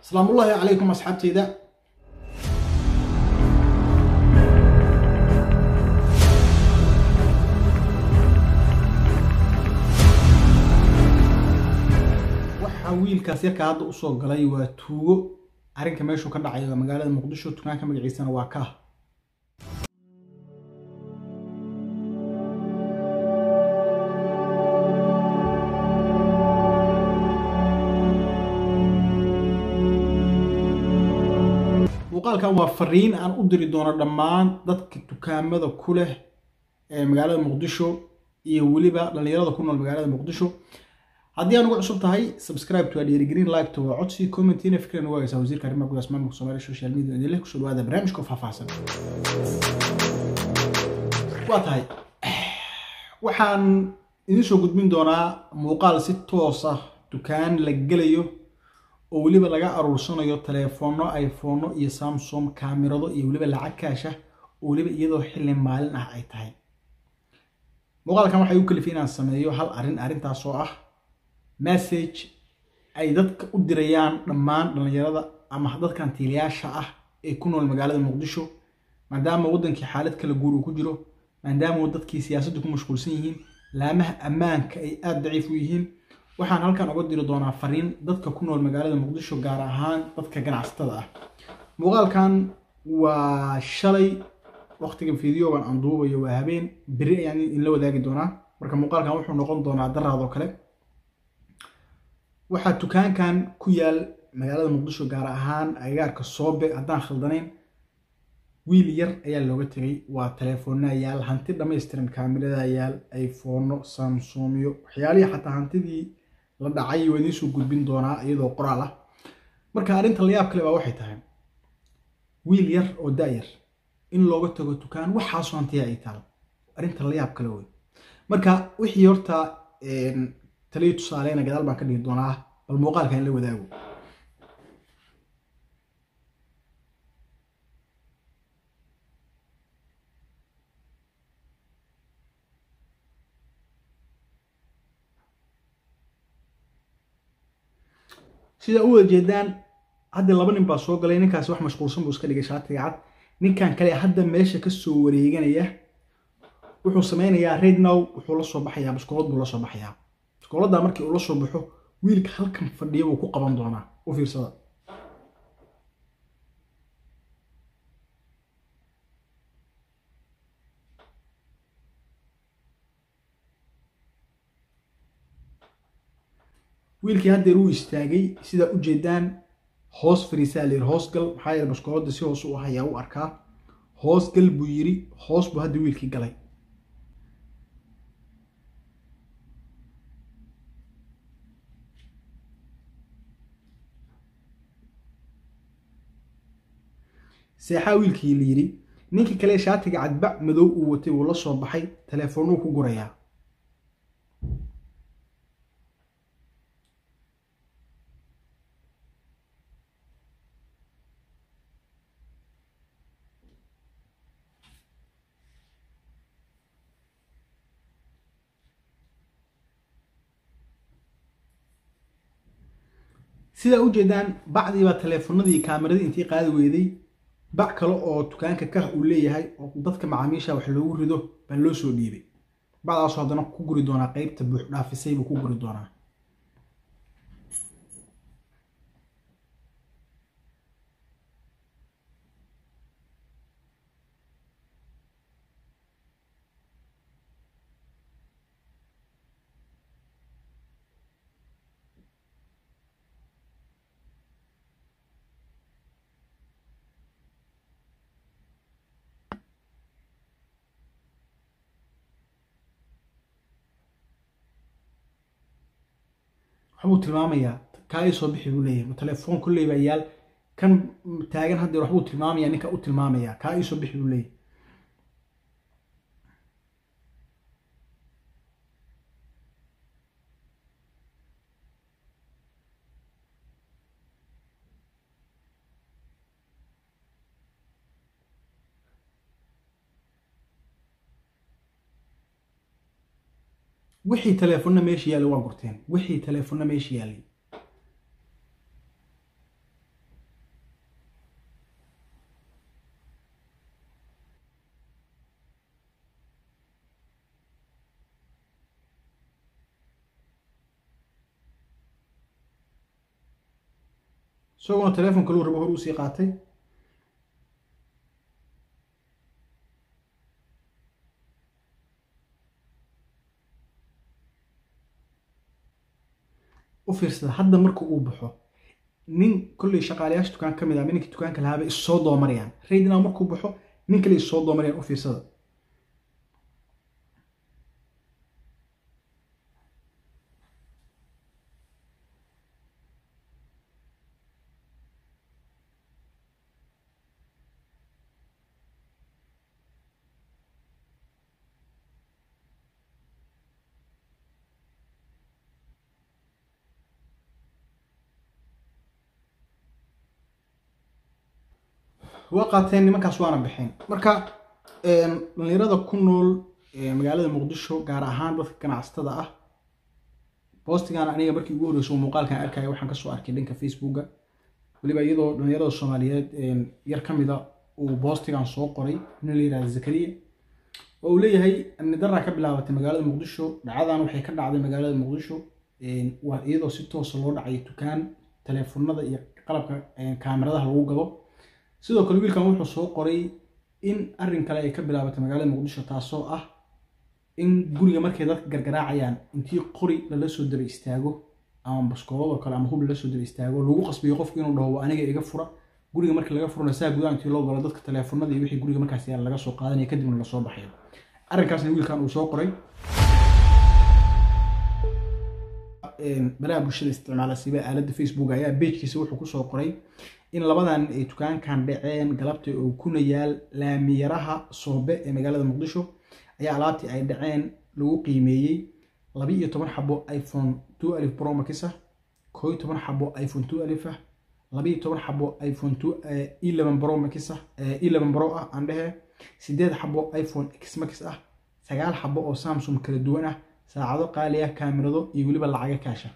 asalaamu ullaahi calaykum asxaabteyda waxaa wiilkaas yarkaa hadda usoo galay waa tuugo arrinka meeshuu ka dhacayo waa magaalada muqdisho tukaanka magaciisana waa kaah muuqaalkan waa fariin aan u diri doono dhammaan dadka dukaamada ku leh ee magaalada muqdisho iyo weliba dhallinyarada ku nool magaalada muqdisho haddii aan ugu cusub tahay subscribe to dhiirigelin like to waa codsi commentina fikran waagaysaa wasiirka arrimaha gudaha maamulka soomaaliya social media idinleh kusoo dhawaada barnaamijka faahfaahsan waa tahay waxaan idin soo gudbin doonaa muuqaal si toos ah dukaan la gelayo oo weliba laga aruursanayo taleefoonno iphonno iyo samsung kaamirado iyo weliba lacag kaasha oo weliba iyadoo xilli maalin ah ay tahay muuqaalkan waxay u kalifay inaan sameeyo hal arrin arrintaas oo ah message ay dadka u dirayaan dhammaan dhallinyarada ama dadkan tiilayaasha ah ee ku nool magaalada muqdisho maadaama waddankii xaalad kala guur uu ku jiro maadaama dadkii siyaasaddu ku mashquulsan yihiin laamaha ammaanka ay aada daciif u yihiin waxaan halkan uga diri doonaa fariin dadka ku nool magaalada muqdisho gaar ahaan dadka ganacsatada ah muuqaalkan waa shalay waqtiga fideogan aan duubayo waa habeen beri ayaan idinla wadaagi doonaa marka muuqaalkan wuxuu noqon doonaa daraadoo kale waxaa dukaankan ku yaal magaalada muqdisho gaar ahaan agagaarka soobe haddaan khaldanayn wiil yar ayaa looga tegay waa telefoonaa yaal hanti dhammaystiran kaamiradaa yaal iphonno samsumyo waxyaalihii xataa hantidii la dhacay waa idiin soo gudbin doonaa iyadoo qoraal ah marka arrinta layaab kale baa waxay tahay wiil yar oo da-yar in looga tago dukaan waxaasoo hantiya ay taal arrinta layaab kale wey marka wixii horta taliyo tusaaleyna gadaal baan ka dhigi doonaa bal muuqaalka in la wadaago sida u wada jeedaan hadda laba nin baa soo galay ninkaasi wax mashquulsan buu iska dhigay shaatiga cad ninkan kale hadda meesha kasoo wareeganaya wuxuu sameynayaa rednow wuxuu la soo baxayaa baskoolad buu la soo baxayaa baskooladda markii uu la soo baxo wiilka halkan fadhiya buu ku qaban doonaa u fiirsada wiilkii haddeer uu istaagay sidaa u jeedaan hoos fariisaa layiri hoos gal maxaa yeele baskooladda si hoos u ah ayaa u arkaa hoos gal buu yiri hoos buu hadda wiilkii galay seexaa wiilkii la yidhi ninkii kale shaatiga cadbac madow uu watay wuu la soo baxay telefoonuu ku gurayaa sidaa u jeedaan bacdiibaa teleefonadii kaameradii intii qaadi weyday bac kale oo dukaanka kah uu leeyahay oo dadka macaamiisha wax loogu rido baa loo soo dhiibay bacdaasoo haddana ku guri doonaa qeybta buux dhaafisay buu ku guri doonaa waxbuu tilmaamayaa kaa ii soo bixi buu leeyahay ma telefoon kolley baa yaal kan taagan haddeer waxbuu tilmaamayaa ninka u tilmaamayaa kaa ii soo bixi buu leeyahay wixii teleefonna meesha yaallay waa gurteen wixii teleefonna meesha yaallay isaguna teleefon kaluu rabo hor usii qaatay u fiirsada hadda marka uu baxo nin kolley shaqaalayaasha dukaan ka mid ah ninkii dukaanka lahaaba is soo doomarayaan raydinaa markuu baxo nin kale is soo doomarayaan u fiirsada waa qaateen nimankaas waana baxeen marka dhalinyarada ku nool magaalada muqdisho gaar ahaan dadka ganacsatada ah boostigan aniga markii ugu horreysay muuqaalkan arkaya waxaan kasoo arkay dhanka facebooka weliba iyadoo dhalinyarada soomaaliyeed yar ka mida uu boostigan soo qoray nin la yihahda zakariya oo uu leeyahay amni daraa ka bilaabatay magaalada muqdisho dhacadan waxay ka dhacday magaalada muqdisho waa iyadoo si toosa loo dhacay dukaan teleefonada iyo qalabka kaamiradaha lagu gado sidoo kale wiilkan wuxuu soo qoray in arrin kale ay ka bilaabatay magaalada muqdisho taasoo ah in guriga markay dadka gargaraacayaan intii qori lala soo daba istaago ama baskoolado kale ama hub lala soo daba istaago lagu qasbiyo qofku inuu dhaho aniga iga fura guriga markii laga furana saa gudaha intii loo galo dadka teleefonada iyo wixii guriga markaas yaala laga soo qaadanaya kadibna lasoo baxayo arrinkaasna wiilkan uu soo qoray balaha bulshada isticmaala siba aaladda facebook ayaa bejkiisa wuxuu kusoo qoray in labadan ay dukaankan dhaceen galabta oo kuna yaal laamiyaraha soobe ee magaalada muqdisho ayaa alaabtii ay dhaceen lagu qiimeeyey laba iyo toban xabo iphone two alif pro max ah koo iyo toban xabo iphone two alif ah laba iyo toban xabo iphone two eleven pro max ah eleven pro ah aan dhehe sideed xabo iphone x max ah sagaal xabo oo samsung kala duwan ah saacado qaali ah kaamirado iyo weliba lacaga kaasha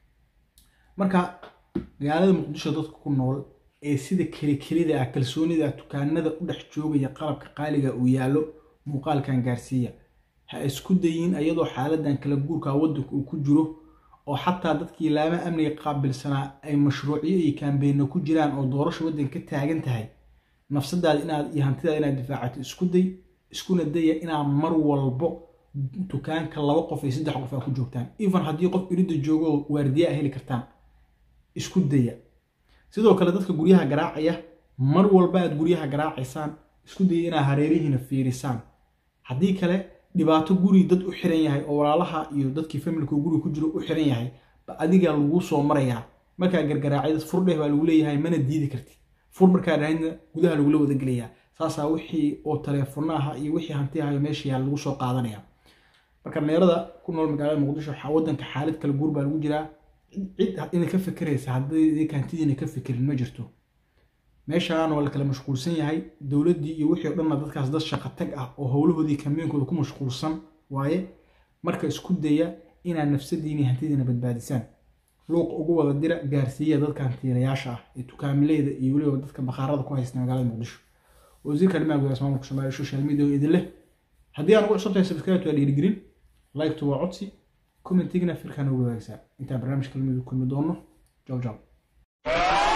marka magaalada muqdisho dadka ku nool ee sida kelikelida ah kalsoonida dukaanada u dhex joogaya qalabka qaaliga uu yaallo muuqaalkan gaarsiiya ha isku dayin iyadoo xaaladan kala guurka waddanka uu ku jiro oo xataa dadkii laama amniga qaabilsanaa ay mashruuciyo iyo kaambeyno ku jiraan oo doorasho waddanka ka taagan tahay nafsadaada inaad iyo hantidaada inaad difaacato isku day iskuna daya inaad mar walbo dukaanka laba qof iyo saddex qof aa ku joogtaan even haddii qof iridda joogo waardiya a heli kartaan isku daya sidoo kale dadka guryaha garaacaya mar walba aad guryaha garaacaysaan isku daya inaad hareerihiina fiirisaan haddii kale dhibaato guri dad u xiran yahay oo walaalaha iyo dadkii familka guriga ku jiro u xiran yahay ba adigaa lagu soo marayaa markaa gargaraacay furdheh baa lagu leeyahay mana diidi kartid fur markaa dhahayna gudaha lagula wadagelayaa saasaa wixii oo taleefonaha iyo wixii hantiahayo meesha yaa lagu soo qaadanaya marka dhalinyarada ku nool magaalada muqdisho wadanka xaalad kala guur baa lagu jiraa cid ina ka fekeraysa haddii hantidiina ka fekerin ma jirto meeshaan waa la kala mashquulsan yahay dowladdii iyo wixii o dhanna dadkaas dad shaqo tag ah oo howlahoodii kambeenkooda ku mashquulsan waaye marka isku daya inaad nafsadiina hantidiina badbaadisaan luuq ugu wada dira gaarsiiya dadka hantiilayaasha ah ee tukaamileyda iyo weliba dadka bakhaarada ku haysta magaalada muqdisho wasiirka arrimaha gudaha maamulka soomaaliya social media oo idin leh haddii aan ugu cusubtahay subscribe waa dhiirigelin like-tu waa codsi commentigna firkaan ugu wadaagsaa intaan barnaamijka lamid kulmi doono jow jow